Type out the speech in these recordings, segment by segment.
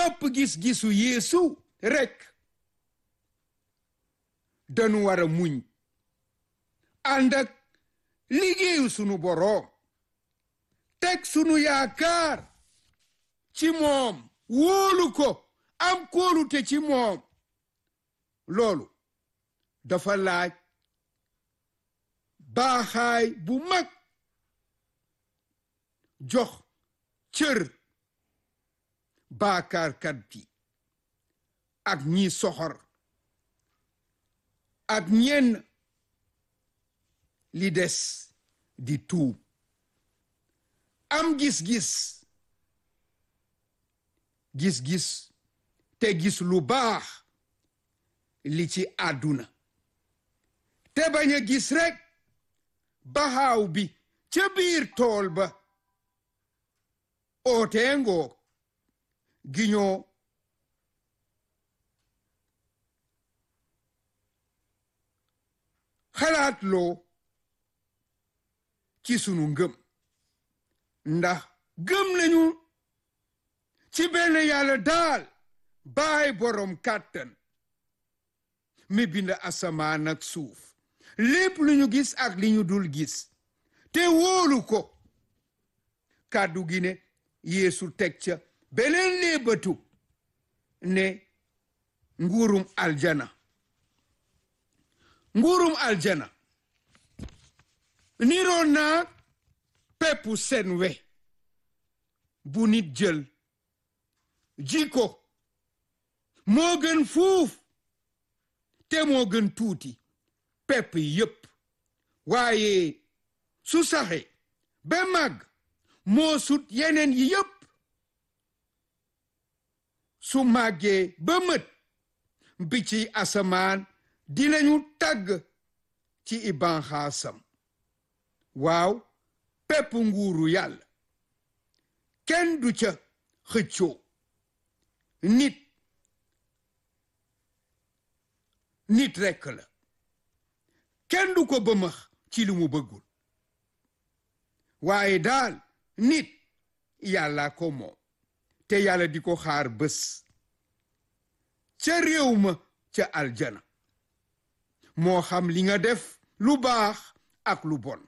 topp gis-gisu Yeesu rekk dañu war a muñ ànd ak liggéeyu sunu boroom teg sunu yaakaar ci moom wóolu ko am kóolute ci moom loolu dafa laaj baaxaay bu mag jox cër baakaarkat bi ak ñi soxor ak ñenn li des di tuub am gis-gis gis-gis te gis lu baax li ci àdduna te bañ a gis rekk baxaaw bi ca biir tool ba ootee ngoog giñoo xalaat loo ci sunu ngëm ndax gëm nañu ci benn yàlla daal baay boroom kàttan mi bind asamaan ak suuf lépp lu ñu gis ak li ñu dul gis te wóolu ko kàddu gi ne yeesu teg ca beneen léebatu ne nguurum aljana nguurum aljana niroo naa peppu seen we bu nit jël ji ko moo gën fuuf te moo gën tuuti pepp yépp waaye su saxe ba màgg moo sut yeneen yi yépp su màggee ba mët bi ci asamaan dinañu tàgg ci ibanxaasam waaw pepp nguuru yàlla kenn du ca xëccoo nit nit rekk la kenn du ko bëmax ci lu mu bëggul waaye daal nit yàlla ko moom te yàlla di ko xaar bés ca réew ma ca aljana moo xam li nga def lu baax ak lu bon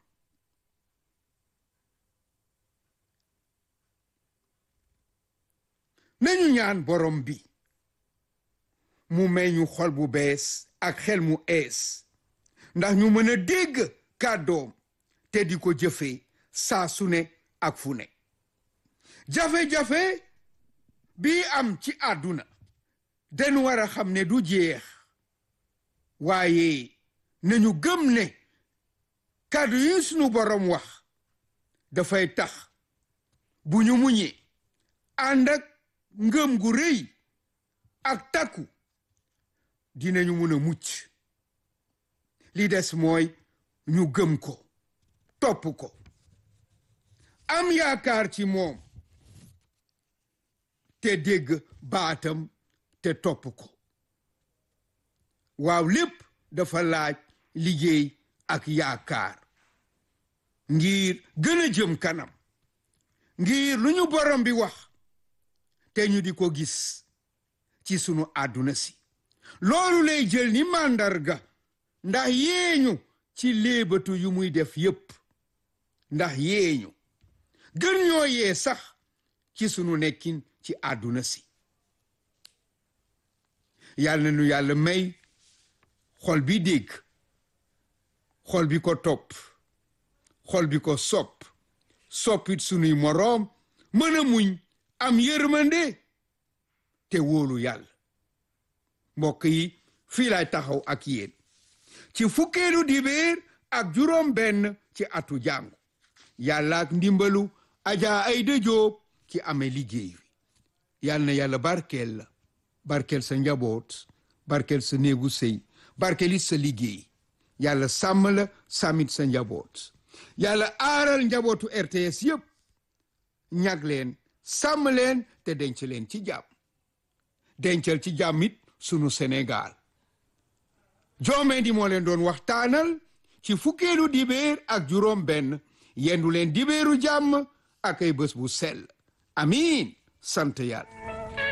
nañu ñaan borom bi mu may ñu xol bu bees ak xel mu ees ndax ñu mën a dégg kàddoom te di ko jëfee saa su ne ak fu ne jafe-jafe bii am ci àdduna dañu war a xam ne du jeex waaye nañu gëm ne kàddu yi sunu borom wax dafay tax bu ñu muñee ànd ak ngëm gu rëy ak takku dinañu mun a mucc li des mooy ñu gëm ko topp ko am yaakaar ci moom te dégg baatam te topp ko waaw lépp dafa laaj liggéey ak yaakaar ngir gën a jëm kanam ngir lu ñu borom bi wax te ñu di ko gis ci sunu àdduna si loolu lay jël ni màndarga ndax yeeñu ci léebatu yu muy def yépp ndax yeeñu gën ñoo yee sax ci sunu nekkin ci àdduna si yàlla na nu yàlla may xol bi dégg xol bi ko topp xol bi ko sopp soppit sunuy moroom mën a muñ am yërmande te wóolu yàlla mbokk yi fii laay taxaw ak yéen ci fukkeelu dibéer ak juróom benn ci atu jàngu yàlla ak ndimbalu ajaa ay dëjoob ci amee liggéey wi yàlla na yàlla barkeel la barkeel sa njaboot barkeel sa néegu sëy barkeel it sa liggéey yàlla sàmm la sàmmit sa njaboot yàlla aaral njabootu RTS yépp ñag leen sàmm leen te denc leen ci jàmm dencal ci jàmm it sunu Sénégal joomee di moo leen doon waxtaanal ci fukkeelu dibéer ak juróom benn yendu leen dibéeru jàmm ak ay bés bu sell amiin sant yàlla